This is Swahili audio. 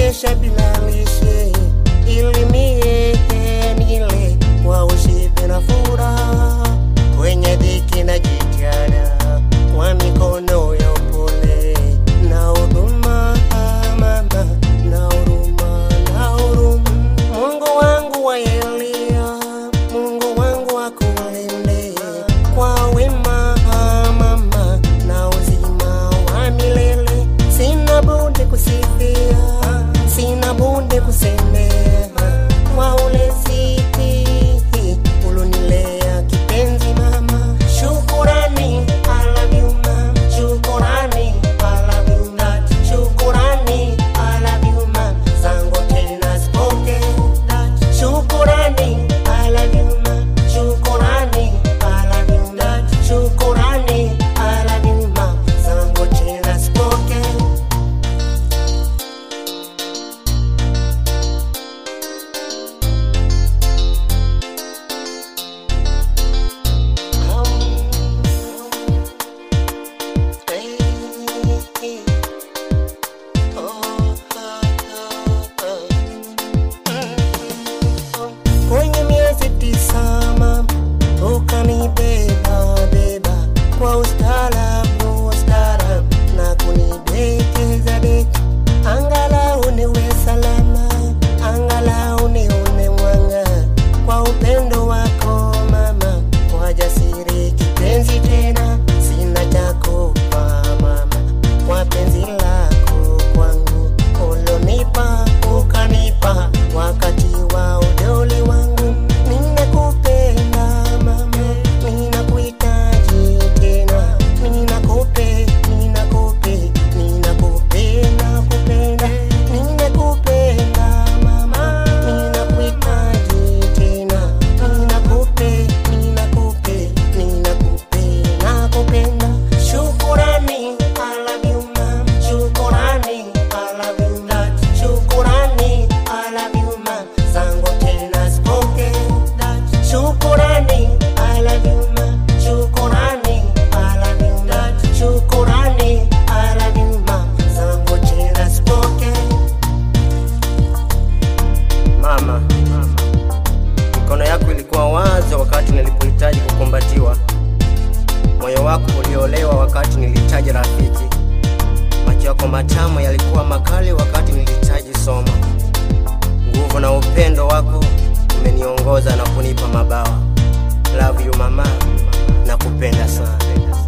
maisha bila lishe, ili mie nile kwa ushibe na furaha, kwenye dhiki na jitihada, kwa mikono ya upole na huduma, mama na huruma, na huruma. Mungu wangu wa Elia, Mungu wangu akulinde kwa wema, mama na uzima wa milele. Sina budi kusifia, sina budi kusemea kwa ulezi ulonilea kipenzi mama. Shukurani, I love you mama. Shukurani, I love you mama. Shukurani, I love you mama. Zangu tena sipoke. Shukurani, I love you mama. Shukurani, I love you mama. Shukurani, I love you mama. Zangu tena sipoke. Kwenye miezi tisa mama, ukanibeba beba kwa ustaarabu ustaarabu na kunidekeza deka, angalau niwe salama, angalau nione mwanga kwa upendo wako mama, kwa jasiri kipenzi tena, sina cha kupa mama, kwa penzi lako kwangu ulonipa ukanipa wakati wa udoli wangu, ninakupenda mama, ninakuhitaji tena, ninakupe, ninakupe, ninakupenda, kupenda, ninakupenda mama, ninakuhitaji tena, ninakupe, ninakupe, ninakupe, nakupenda. Shukurani, I love you mama. Shukurani, I love you mama. Shukurani, I love you mama. Zangu tena sipoke. Shukurani, I love you mama. Shukurani, I love you mama. Shukurani, I love you mama. Zangu tena sipoke. Mama, mikono yako ilikuwa wazi wakati nilipohitaji kukumbatiwa moyo wako uliolewa wakati nilihitaji rafiki. Macho yako matamu yalikuwa makali wakati nilihitaji somo. Nguvu na upendo wako umeniongoza na kunipa mabawa. Love you mama, nakupenda sana.